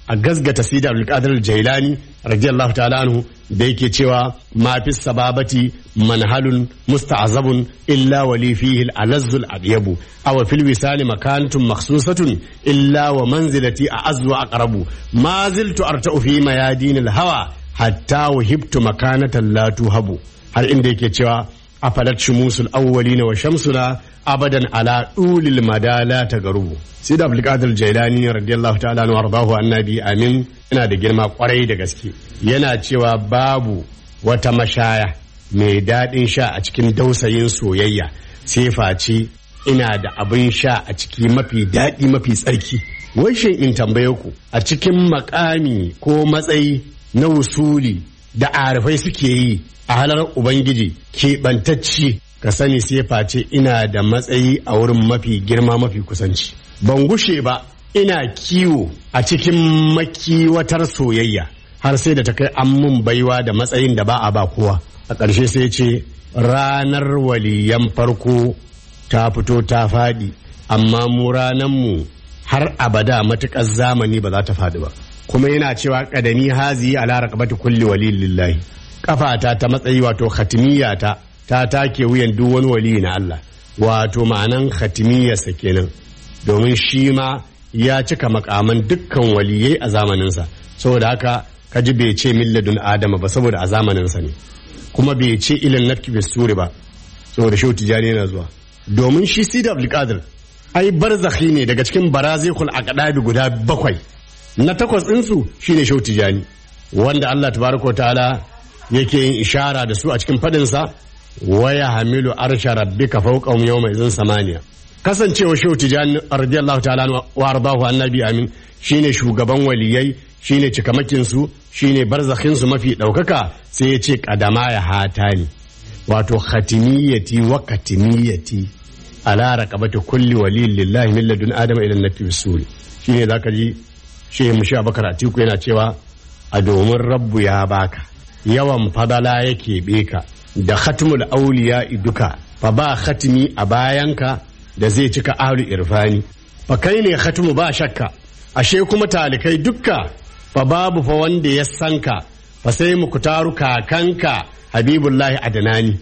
a gazgata sida abdulkadir jailani radiyallahu ta'ala anhu da yake cewa ma fi sababati manhalun musta'azabun illa wali fihi al-alazzul adyabu aw fil wisali makanatun makhsusatun illa wa manzilati a'azzu wa aqrabu ma ziltu arta'u fi mayadin al-hawa hatta wahibtu makanatan la tuhabu har inda yake cewa afalat shumusul awwalina wa shamsuna abadan ala dulil madala ta garubu sai da abdulkadir jailani radiyallahu ta'ala anhu ardahu annabi amin yana da girma kwarai da gaske yana cewa babu wata mashaya mai daɗin sha a cikin dausayin soyayya sai face ina da abin sha a ciki mafi daɗi mafi tsarki wai shin in tambaye ku a cikin makami ko matsayi na wusuli da arifai suke yi a halar ubangiji keɓantacci ka sani sai face ina da matsayi a wurin mafi girma mafi kusanci ban gushe ba ina kiwo a cikin makiwatar soyayya har sai da ta kai an mun baiwa da matsayin da ba a ba kowa a ƙarshe sai ce ranar waliyan farko ta fito ta faɗi amma mu mu har abada matuƙar zamani ba za ta faɗi ba kuma yana cewa ƙadami hazi ala raqabati kulli waliyin lillahi kafata ta matsayi wato khatimiyata ta take wuyan duk wani wali na Allah wato ma'anan khatimiyarsa kenan domin shi ma ya cika makaman dukkan waliyai a zamaninsa saboda haka kaji bai ce milladun adama ba saboda a zamaninsa ne kuma bai ce ilin nafki suri ba saboda shehu tijani yana zuwa domin shi sida abdulkadir ai barzakhi ne daga cikin barazikul aqdabi guda bakwai na takwas ɗinsu shine shehu tijani wanda Allah tabaraka wa ta'ala yake yin ishara da su a cikin fadinsa waya hamilu arsha rabbika fawqahum yawma idzin samaniya kasancewa shehu tijani radiyallahu ta'ala wa ardahu annabi amin shine shugaban waliyai shine cikamakin su shine barzakhin su mafi daukaka sai ya ce kadama ya hatani wato khatimiyati wa katimiyati ala raqabati kulli waliyin lillahi min ladun adama ila nafi bisuri shine zaka ji shehu mushi abakar atiku yana cewa a domin rabbu ya baka yawan fadala yake beka da khatmul auliya duka fa ba khatmi a bayanka da zai cika ahlu irfani fa kai ne khatmu ba shakka ashe kuma talikai dukka fa babu fa wanda ya sanka fa sai mu kutaru kakanka habibullahi adnani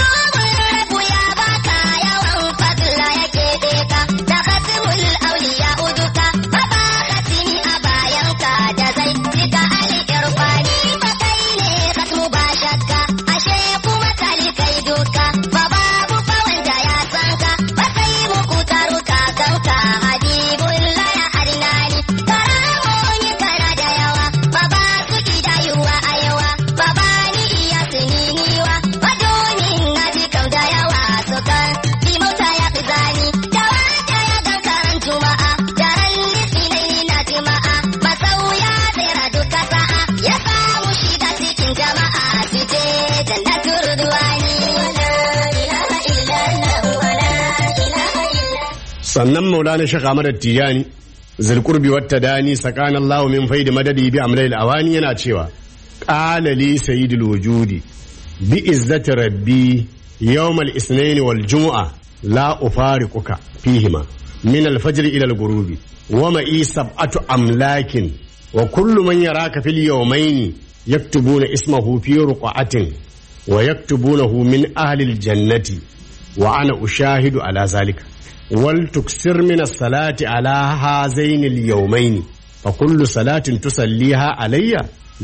Rabu ya baka yawan fadla yake beka da khatimul auliya uduka ba ba khatimi a bayanka da zai cika ali irfani ba kai ne khatmu ba shakka ashe kuma talikai duka ba babu fa wanda ya sanka ba sai muku taru kakanka habibullahi adnani karamomi kana da yawa ba ba su kidayuwa a yawa ba ba ni iya sininiwa madonin na ji kau da yawa sukan bi mota ya fi zani da wata ya gan karan juma'a daren litinin na jima'a masauya tsira duka sa'a ya samu shiga cikin jama'a su je jannatul rudwani wala ilaha illallah wala ilaha illallah
sannan maulana shaka ahmad tijani zulqurbi wata dani sakana allah min faidi madadi bi amril awani yana cewa qala li sayyidul wujudi bi izzati rabbi yawm al ithnain wal jumu'a la ufariquka fihima min al fajr ila al ghurubi wa ma'i sab'atu amlakin wa kullu man yaraka fil yawmayn yaktubuna ismahu fi ruqatin wa yaktubunahu min ahli al jannati wa ana ushahidu ala zalika ولتكسر من الصلاة على هذين اليومين فكل صلاة تصليها علي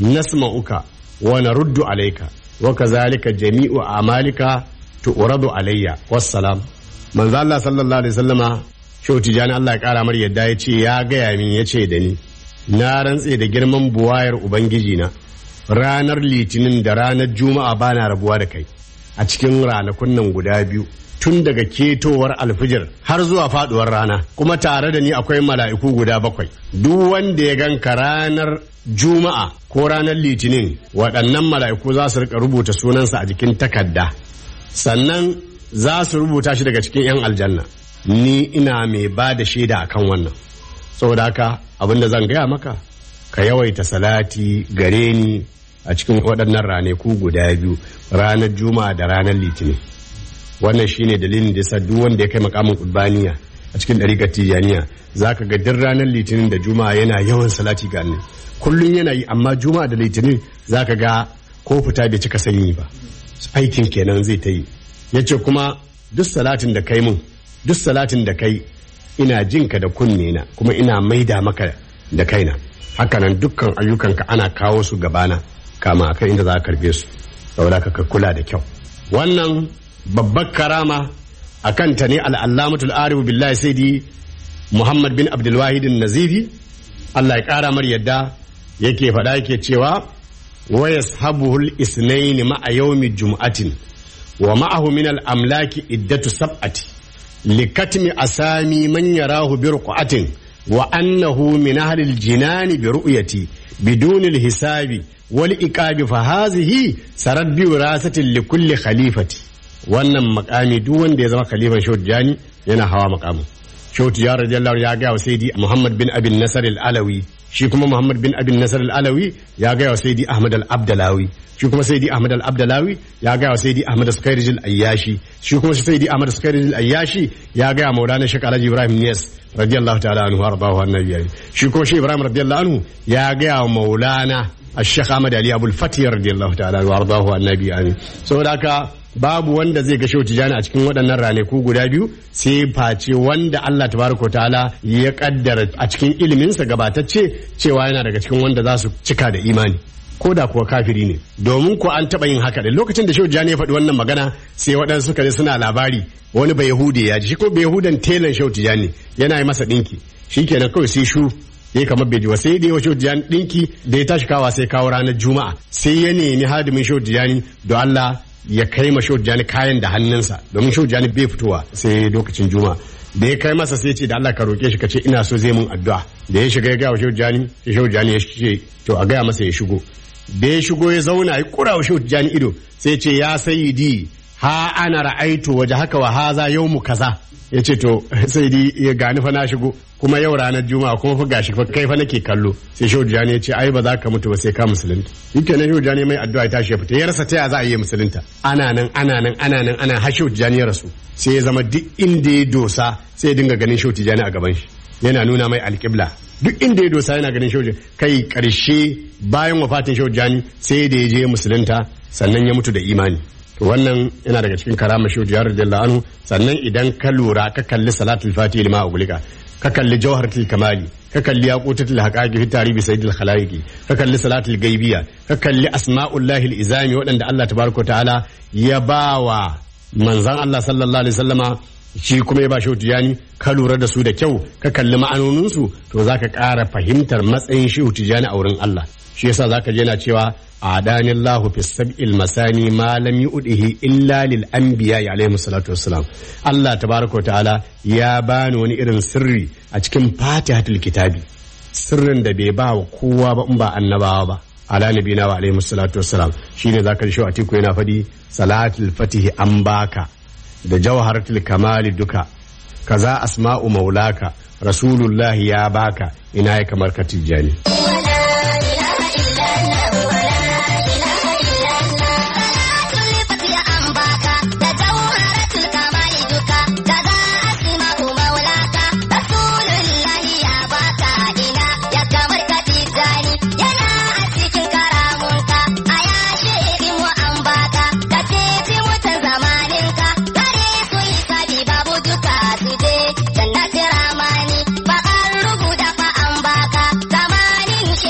نسمعك ونرد عليك وكذلك جميع أعمالك تؤرد علي والسلام من ذا الله صلى الله عليه وسلم شو تجاني الله يقال مر يدا يتي يا gaya min yace da ni na rantse da girman buwayar ubangijina ranar litinin da ranar juma'a bana rabuwa da kai a cikin ranakun nan guda biyu tun daga ketowar alfijir har zuwa faduwar rana kuma tare da ni akwai mala'iku guda bakwai duk wanda ya ganka ranar juma'a ko ranar litinin waɗannan mala'iku za su rika rubuta sunansa a jikin takarda sannan za su rubuta shi daga cikin 'yan aljanna ni ina mai ba da shaida akan wannan saboda haka abinda zan gaya maka ka yawaita salati gare ni a cikin waɗannan ranaku guda biyu ranar juma'a da ranar litinin wannan shine dalilin da yasa duk wanda ya kai makamin kurbaniya a cikin ɗariƙar tijaniya za ka ga duk ranar litinin da juma'a yana yawan salati ga annabi kullum yana yi amma juma'a da litinin za ka ga ko fita bai cika sanyi ba aikin kenan zai ta yi ya ce kuma duk salatin da kai mun duk salatin da kai ina jinka da kunne na kuma ina maida maka da kaina hakanan dukkan ayyukanka ana kawo su gabana kama akan inda za ka karbe su saboda ka kula da kyau wannan babbar karama a kanta ne al'allamatul arifu billahi saidi muhammad bin abdulwahid nazifi allah ya kara mar yadda yake faɗa yake cewa wa yashabuhul isnaini ma'a yawmi jum'atin wa ma'ahu min al-amlaki iddatu sab'ati likatmi asami man yarahu bi ruqatin wa annahu min ahli al-jinani bi ru'yati bidun al-hisabi wal iqabi fa hazihi sarat bi wirasatin li kulli khalifati wannan makami duk wanda ya zama khalifan Shehu Tijani yana hawa makamin Shehu Tijani radiyallahu ya ga wa Sayyidi Muhammad bin Abin Nasar al-Alawi shi kuma Muhammad bin Abin Nasar al-Alawi ya ga wa Sayyidi Ahmad al-Abdalawi shi kuma Sayyidi Ahmad al-Abdalawi ya ga wa Sayyidi Ahmad Sukairij al-Ayyashi shi kuma Sayyidi Ahmad Sukairij al-Ayyashi ya ga wa Maulana Sheikh Alhaji Ibrahim Niyas radiyallahu ta'ala anhu warḍahu annabi shi kuma Sheikh Ibrahim radiyallahu anhu ya ga wa Maulana الشيخ أحمد علي أبو الفتح رضي الله تعالى عنه وأرضاه النبي آمين saboda haka babu wanda zai ga shehu tijani a cikin waɗannan ranaku guda biyu sai face wanda Allah tabaraka ta'ala ya kaddara a cikin iliminsa gabatacce cewa yana daga cikin wanda za su cika da imani ko da kuwa kafiri ne domin ko an taɓa yin haka da lokacin da shehu tijani ya faɗi wannan magana sai waɗansu suka je suna labari wani bai yahudi ya ji shi ko bai yahudan telan shehu tijani yana yi masa ɗinki shikenan kawai sai shu ya kamar bai ji wa sai dai wa shehu tijani ɗinki da ya tashi kawa sai kawo ranar juma'a sai ya nemi hadimin shehu tijani don Allah ya kai ma shehu tijani kayan da hannunsa domin shehu tijani bai fitowa sai lokacin juma'a da ya kai masa sai ce da Allah ka roke shi ka ce ina so zai mun addu'a da ya shiga ya gaya wa shehu tijani sai shehu tijani ya ce to a gaya masa ya shigo da ya shigo ya zauna ya kura wa shehu tijani ido sai ce ya sayyidi ha ana ra'aitu waje haka wa haza yawmu kaza ya ce to sai di ya gani fa na shigo kuma yau ranar juma'a kuma fa gashi fa kai fa nake kallo sai shehu jani ya ce ai ba za ka mutu ba sai ka musulunta yake nan shehu jani mai addu'a ya tashi ya fita ya rasa ta ya za a yi musulunta ana nan ana nan ana nan ana har shehu jani ya rasu sai ya zama duk inda ya dosa sai ya dinga ganin shehu jani a gaban shi yana nuna mai alƙibla duk inda ya dosa yana ganin shehu kai karshe bayan wafatin shehu jani sai da ya je musulunta sannan ya mutu da imani to wannan yana daga cikin karama shi jihar radiyallahu anhu sannan idan ka lura ka kalli salatul fatih lima ugulika ka kalli jawharatul kamali ka kalli yaqutatul haqaqi fi tarihi sayyidil khalaiqi ka kalli salatul gaibiya ka kalli asma'ullahi izami waɗanda Allah tabaraka ta'ala ya bawa manzon Allah sallallahu alaihi wasallama shi kuma ya ba shi tijani ka lura da su da kyau ka kalli ma'anoninsu to zaka ƙara fahimtar matsayin shi tijani a wurin Allah shi yasa zaka je yana cewa adani Allah fi sab'il masani ma lam yu'dihi illa lil anbiya alaihi salatu wassalam Allah tabaraka wa ta'ala ya bani wani irin sirri a cikin fatihatul kitabi sirrin da bai ba wa kowa ba in ba annabawa ba ala nabina wa alaihi salatu wassalam shine zaka ji shi a tiku yana fadi salatul fatihi an baka da jawharatul kamali duka kaza asma'u maulaka rasulullahi ya baka ina ya kamar ka tijjani
Zamanin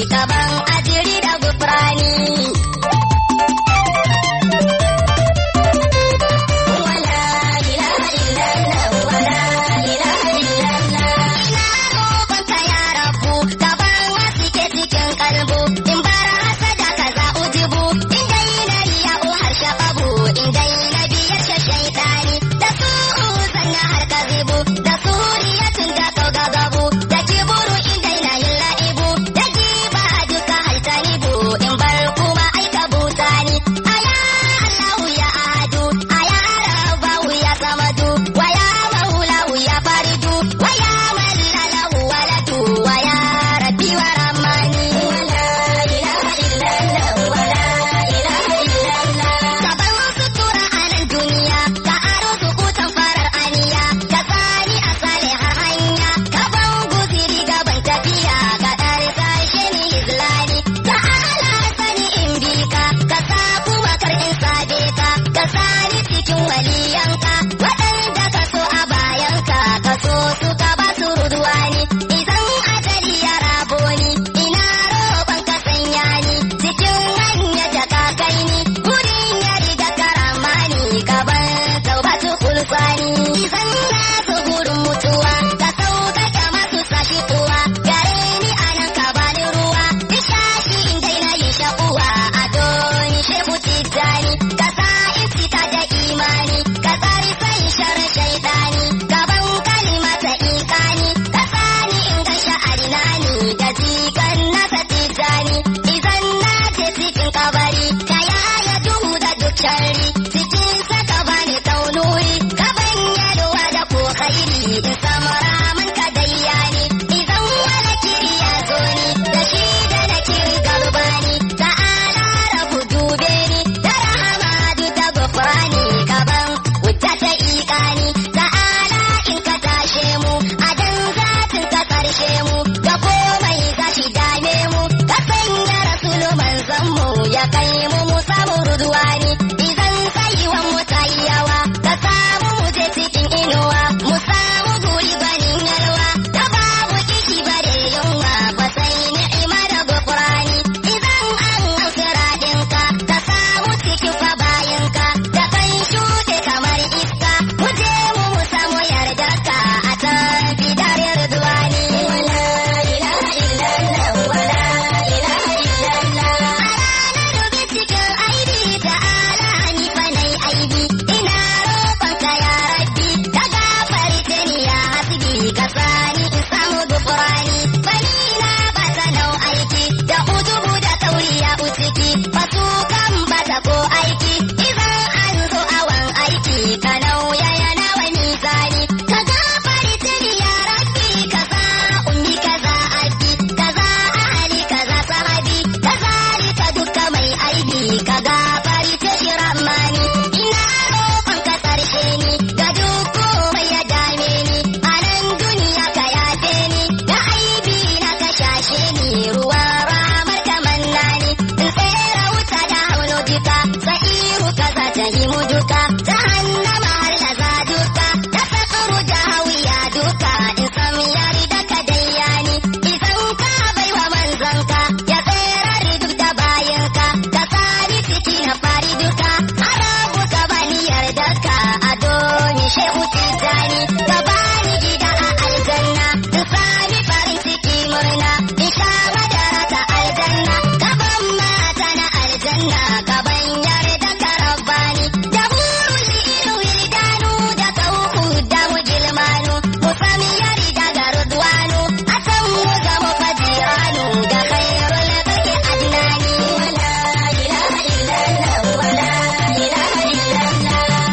kaban ajiri da gufrani wala ilaha illallah wala ilaha illallah ina roƙonka ya rabu gaban wasu ke cikin kalbu in bar hasada kaza ujibu in dai na riya o harshe babu in dai na biyar sha shaitani da su zanna har kazibu da suriyatun da kauga gabu da kiburu in dai na yin la'ibu da giba duka haltanibu in bar kuma aika butani aya Allahu ya ahadu aya rabbahu ya samadu wa ya maulahu ya faridu wa ya man la lahu waladu wa ya rabbi wa rahmani la ilaha illallah wa la ilaha illallah kaban sutura a nan duniya ka aro sukutan farar aniya ka tsani a salihar hanya kaban guziri gaban tafiya ka ɗari sashe ni hizlani ka ala sani in bi ka ka sa kuma kar in sabe ka ka sani cikin waliyanka waɗanda ka so a bayanka ka so su ka ba su ruduwani idan ajali ya rabo ni ina roƙon ka sanya ni cikin hanya da ka kai ni gurin yari da karamani ka ban taubatu kulfani idan na so gurin mutuwa ka sauka da masu sashi kuwa gare ni anan ka bani ruwa nishashi in daina yin shakuwa a doni shehu tijjani ka sa in fita da imani ka tsari sai sharar shaidani gaban kalimata ikani ka sani in ga sha'arina ni da jikan nasa tijjani idan na je cikin kabari ka yaya duhu da duk sharri cikin saka bani taunuri ka ban yalwa da ko khairi in samu ramin ka dayyani idan wani kiri ya zo ni da shi da na kiri garbani ta'ala rabu dube ni da rahama duk da gufrani kaban wuta ta ikani ta'ala in ka tashe mu a dan zatin ka karshe mu ga komai za shi dame mu ka sanya rasulu manzon mu ya kai mu mu samu ruduwani idan tsayuwan mu ta yi yawa ka samu mu je cikin inuwa mu samu guri banin yalwa da babu kishi bare yunwa ba sai ni'ima da gufrani idan an ansira dinka ka samu cikin fa bayinka da kan shuɗe kamar iska mu je mu mu samu yardarka a tafi dare ridwani wala ilaha illallah wala ilaha illallah a ranar cikin aibi ta'ala ni fa nai aibi ina roƙonka ya rabbi ka gafarce ni ya hasbi ka sani in samu gufrani bani na ba ta nau aiki da ujubu da tauriya uciki ba su kan bata ko aiki idan an zo awan aiki ka nauya yana wani zani ka gafarce ni ya rabbi kaza ummi kaza abdi kaza ahli kaza sahabi kazalika duka mai aibi ka gafarce shi ramani ina roƙon ka karshe ni ga duk komai ya dame ni a nan duniya ka yafe ni da aibi na ka shashe ni ruwa ramar ka manna ni in tsere wuta da haulo duka sa'iru kaza ta himu duka jahannama har na za duka da sakuru da hawiya duka in sam yari da ka dayyani idan ka baiwa manzanka ya tserar duk da bayanka ka sani ciki na fari duka harabu ka bani yardarka a doni shehu tijjani ka bani gida a aljanna in sami farin ciki murna in sha madara ta aljanna ka ban mata na aljanna ka ban yarda ka rabbani da hurul ilu wildanu da kauku da mujilmanu mu sami yarda ga rudwanu a san mu zama fajiranu da khairul baki adnani wala ilaha illallah wala ilaha illallah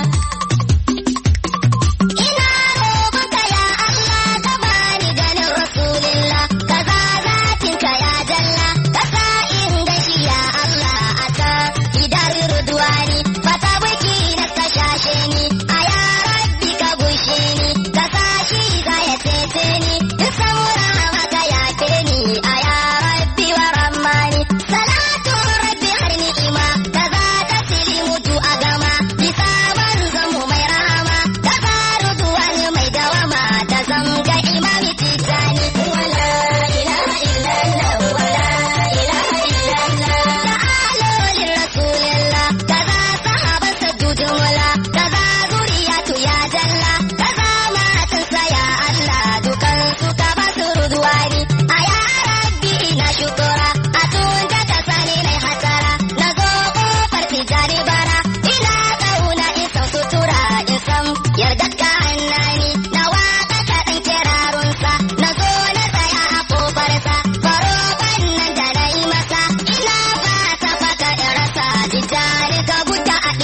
Ina roƙonka ya Allah ka bani ganin Rasulillah kaza zatinka ya jalla ka sa in gashi ya Allah a ta idar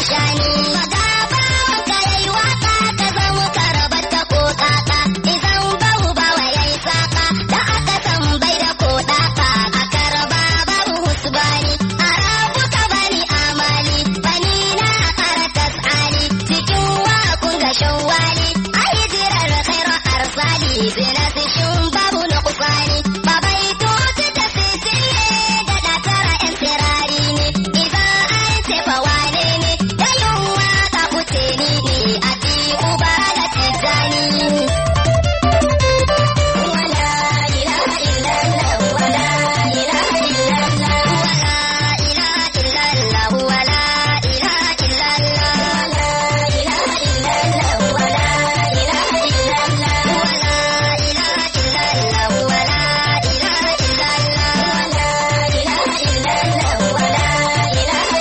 shani Maga bawan ka yayi waka ka zama karabar ta ko kaka Izan bahu bawa yayi saka da aka san bai da ko daka A karaba babu husbani a rabu ka bani amali Bani na kara tasali cikin wakun ga shawwali A hijirar khairar arsali Sinasishin babu na kusani Babai tuti ta sisile da dakara yan sirari ne Idan an tefa wane ne da yunwa ka kuce ni ne a ti uba da tijjani Wala ilaha illallah wala ilaha illallah wala ilaha illallah wala ilaha illallah wala ilaha illallah wala ilaha illallah wala ilaha illallah wala ilaha illallah wala ilaha illallah wala ilaha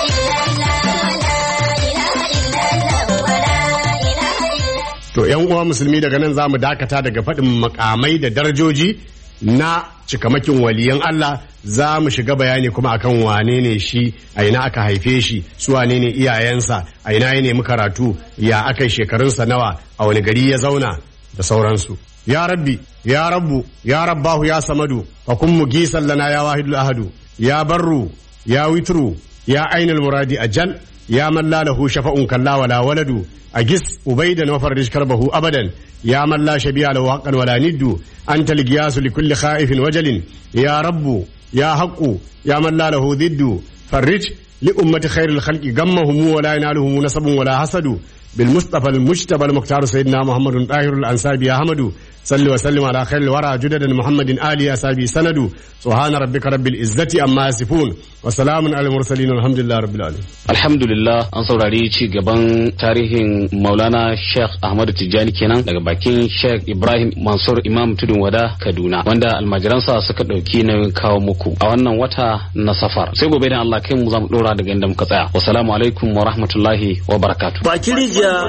illallah wala ilaha illallah wala ilaha illallah
To ‘yan uwa musulmi daga nan za mu dakata daga faɗin makamai da darajoji na cikamakin waliyan Allah za mu shiga bayani kuma akan wane ne shi a ina aka haife shi su wane ne iyayensa a ina ya nemi karatu ya aka yi shekarunsa nawa a wani gari ya zauna da sauransu. Ya rabbi, ya rabbu, ya rabbahu ya samadu, fa kun mu gisan lana ya wahidul ahadu, ya barru, ya witru, ya ainul muradi ajal, ya man la lahu shafa'un kalla wala waladu, أجس أبيدا وفرج كربه أبدا يا من لا شبيه له حقا ولا ند أنت القياس لكل خائف وجل يا رب يا حق يا من لا له ضد فرج لأمة خير الخلق غمهم ولا ينالهم نسب ولا حسد بالمصطفى المجتبى المختار سيدنا محمد طاهر الأنساب يا حمد صل وسلم على خير الورى جدد محمد آل أسابي سند سبحان ربك رب العزة أما يصفون وسلام على المرسلين والحمد لله رب العالمين
Alhamdulillah an saurari ci gaban tarihin Maulana Sheikh Ahmadu Tijjani kenan daga bakin Sheikh Ibrahim Mansur Imam Tudun Wada Kaduna wanda almajiransa suka ɗauki nauyin kawo muku a wannan wata na safar. Sai gobe da Allah kai mu za mu ɗora daga inda muka tsaya. Wassalamu alaikum wa rahmatullahi wa barakatuh.
Bakin rijiya